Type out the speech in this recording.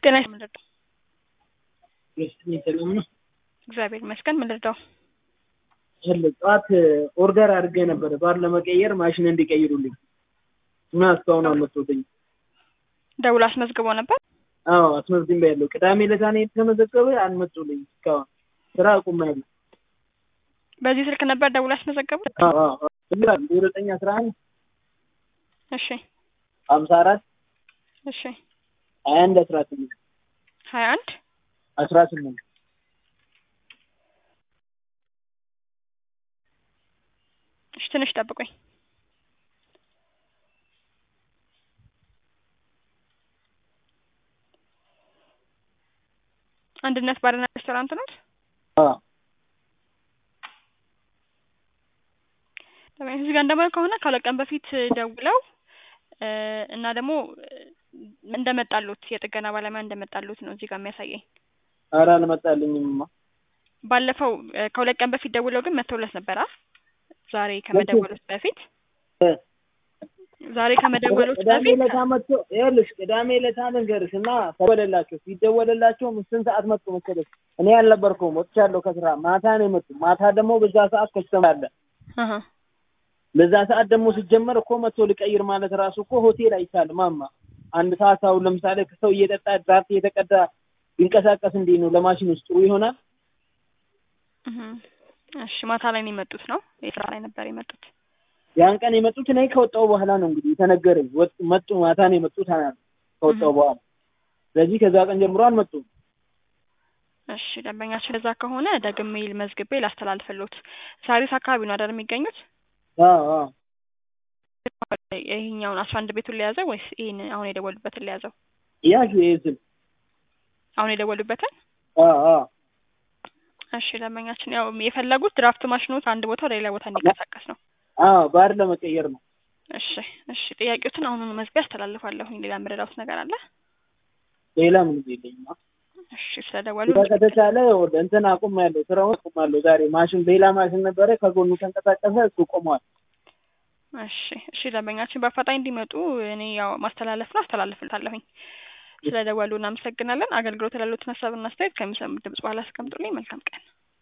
ጤና ይስጥ ምን ልርዳው? ደስተኛ ሰላም ነው። እግዚአብሔር ይመስገን። ምን ልርዳው? አለ ጠዋት ኦርደር አድርጌ ነበር ባር ለመቀየር ማሽን እንዲቀይሩልኝ እና እስካሁን አልመጡልኝም። ደውሎ አስመዝግቦ ነበር። አዎ አስመዝግቤ ያለው ቅዳሜ ዕለት ነው የተመዘገበ አልመጡልኝ እስካሁን ስራ አቁሜያለሁ። በዚህ ስልክ ነበር ደውሎ ያስመዘገቡት? አዎ አዎ ዜሮ ዘጠኝ አስራ አንድ እሺ ሀምሳ አራት እሺ ሀያ አንድ አስራ ስምንት ሀያ አንድ አስራ ስምንት እሺ ትንሽ ጠብቁኝ። አንድነት ባርና ሬስቶራንት ነው። አዎ እዚህ ጋር እንደማየው ከሆነ ከሁለት ቀን በፊት ደውለው እ እና ደግሞ እንደመጣሉት የጥገና ባለሙያ እንደመጣሉት ነው እዚህ ጋር የሚያሳየኝ። ኧረ አልመጣልኝምማ። ባለፈው እ ከሁለት ቀን በፊት ደውለው ግን መተውለት ነበር አ ዛሬ ከመደወሉት በፊት እ ዛሬ ከመደወሉት ቅዳሜ በፊት ዕለት መጥቶ ይኸውልሽ ቅዳሜ ዕለት ልንገርሽ እና ተደወለላቸው ሲደወለላቸው ስንት ሰዓት መጡ መሰለሽ? እኔ አልነበርኩም ወጥቻለሁ ከስራ ማታ ነው የመጡ። ማታ ደግሞ በዛ ሰዓት ከስተመር አለ። አሀ በዛ ሰዓት ደግሞ ሲጀመር እኮ መጥቶ ልቀይር ማለት ራሱ እኮ ሆቴል አይቻልም። ማማ አንድ ሰዓት አሁን ለምሳሌ ሰው እየጠጣ ድራፍት እየተቀዳ ቢንቀሳቀስ እንዴት ነው ለማሽን ውስጥ ጥሩ ይሆናል? እህ እሺ ማታ ላይ ነው የመጡት ነው የስራ ላይ ነበር የመጡት። ያን ቀን የመጡት እኔ ከወጣሁ በኋላ ነው እንግዲህ የተነገረኝ። ወጥ መጡ ማታ ነው የመጡት አናል ከወጣሁ በኋላ። ስለዚህ ከዛ ቀን ጀምሮ አልመጡም። እሺ ደንበኛችን እዛ ከሆነ ደግሜ መዝግቤ ላስተላልፍሎት። ሳሪስ አካባቢ ነው አይደል የሚገኙት? አዎ አዎ ይሄኛውን አስራ አንድ ቤቱን ለያዘው ወይስ ይሄን አሁን የደወሉበትን ለያዘው? ያዥ ይሄ ስል አሁን የደወሉበትን? አዎ አዎ እሺ ደንበኛችን ያው የፈለጉት ድራፍት ማሽኖት አንድ ቦታ ወደ ሌላ ቦታ እንዲንቀሳቀስ ነው። አዎ ባር ለመቀየር ነው። እሺ እሺ ጥያቄዎትን አሁኑኑ መዝግቤ አስተላልፋለሁኝ። ሌላ የምረዳውት ነገር አለ? ሌላ ምንም የለኝም። እሺ ስለደወሉ ከተቻለ ወደ እንትን አቁሜያለሁ፣ ስራውን አቁሜያለሁ። ዛሬ ማሽን ሌላ ማሽን ነበረ ከጎኑ ተንቀሳቀሰ፣ እሱ ቆሟል። እሺ እሺ ደንበኛችን በአፋጣኝ እንዲመጡ እኔ ያው ማስተላለፍ ነው አስተላልፍልታለሁኝ። ስለደወሉ እናመሰግናለን። አገልግሎት ላሉትን ሀሳብና አስተያየት ከሚሰሙት ድምጽ በኋላ አስቀምጡልኝ። መልካም ቀን